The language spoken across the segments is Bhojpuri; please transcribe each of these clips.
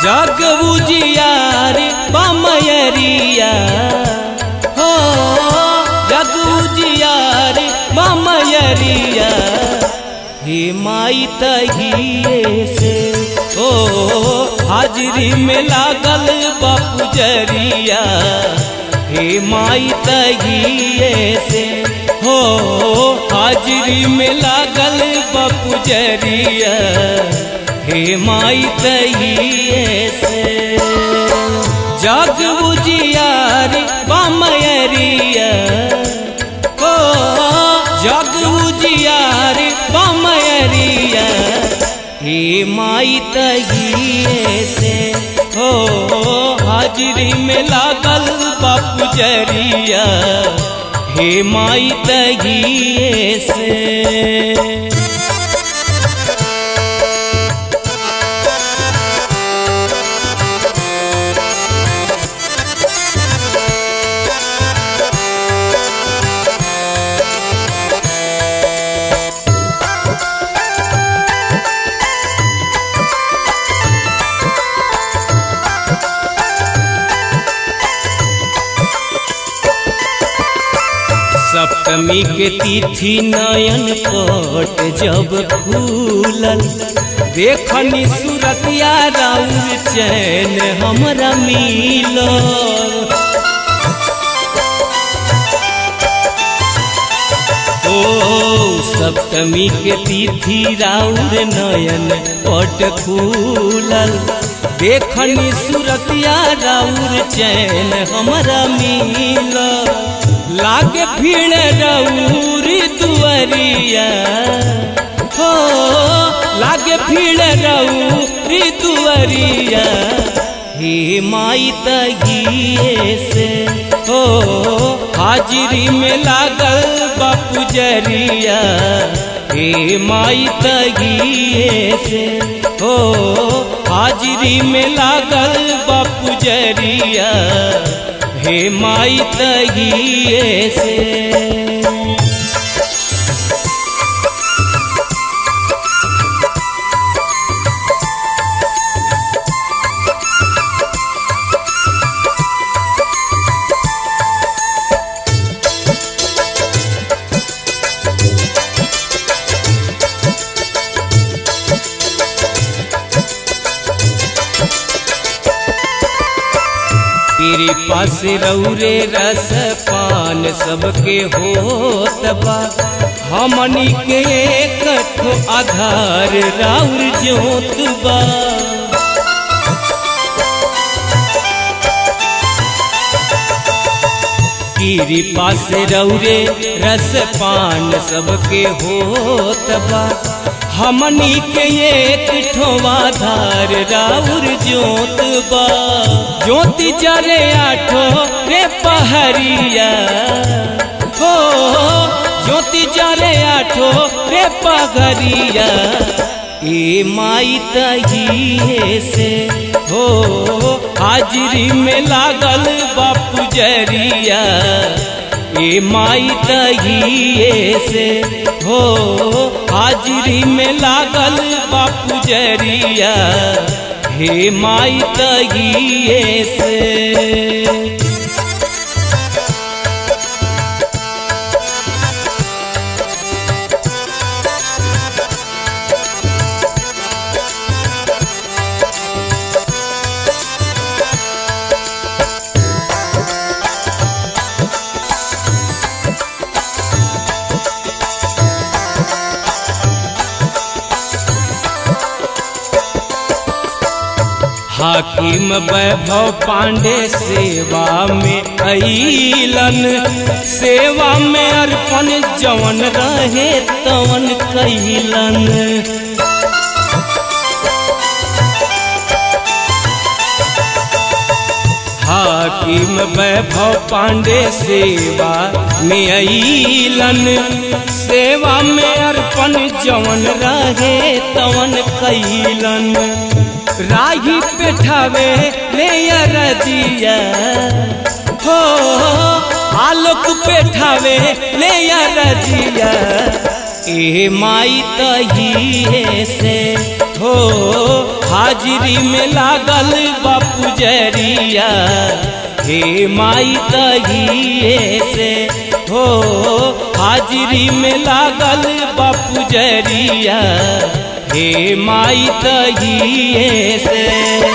जग उजियार बमयरिया हो जग उजियार बमयरिया हे माई तहिए से ओ हाजरी में लागल बापू जरिया हे माई तहिए से हो हाजरी में लागल बापू जरिया हे माई तहिए से जग उजियार बमयरिया हो जग उजियार बमयरिया हे माई तहिए से हो हाजरी में लागल बापू जरिया हे माई तहिए से सप्तमी के तिथि नयन पट जब फूलल देखनी सूरतिया राउर चैन हमरा मिलल ओ सप्तमी के तिथि राउर नयन पट फूलल देखनी सूरतिया राउर चैन हमरा मिलल लागे भीड़ रऊरी दुअरिया हो लागे भीड़ रऊरी दुअरिया हे माई तगिए से हो हाजिरी में लागल बापू जरिया हे माई तगिए से हो हाजिरी में लागल बापू जरिया हे माई तगिए से तेरे पास रौरे रस पान सबके होत बा हमनी के एक ठो आधार राउर जोत बा तेरे पास रौरे रस पान सबके होत बा हमनी के एक ठोवा धार राउर जोत बा ज्योति जरे आठो रे पहरिया हो ज्योति जरे आठो रे पगरिया ए माई तहिए से हो हाजरी में लागल बापू जरिया ए माई तहिए से हो हाजरी में लागल बापू जरिया हे माई तहिए से हाकिम वैभव पांडे सेवा में अलन सेवा में अर्पण जवन रहे तवन कैलन हाकिम वैभव पांडे सेवा में अलन सेवा में अर्पण जवन रहे तवन कैलन राही पेठावे ले रजिया हो आलोक पेठावे ले रजिया ए माई तहिए से हो हाज हाजिरी में लागल बापू जरिया हे माई तहिए से हो हाजिरी में लागल बापू जरिया हे माई तहिए से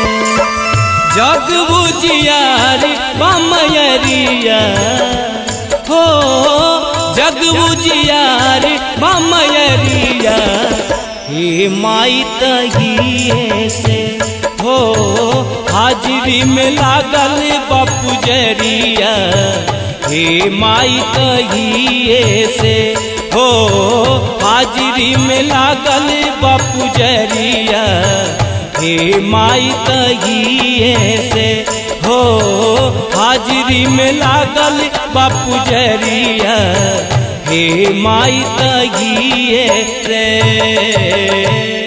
जग बुझियार बमयरिया हो जग बुझियार बमयरिया हे माई तहिए से हो हाजिरी में लागल बापू जरिया हे माई तहिए से हो हाजिरी में लागल बापू जरिया हे माई तहिए से हो हाजिरी में लागल बापू जरिया हे माई तहिए से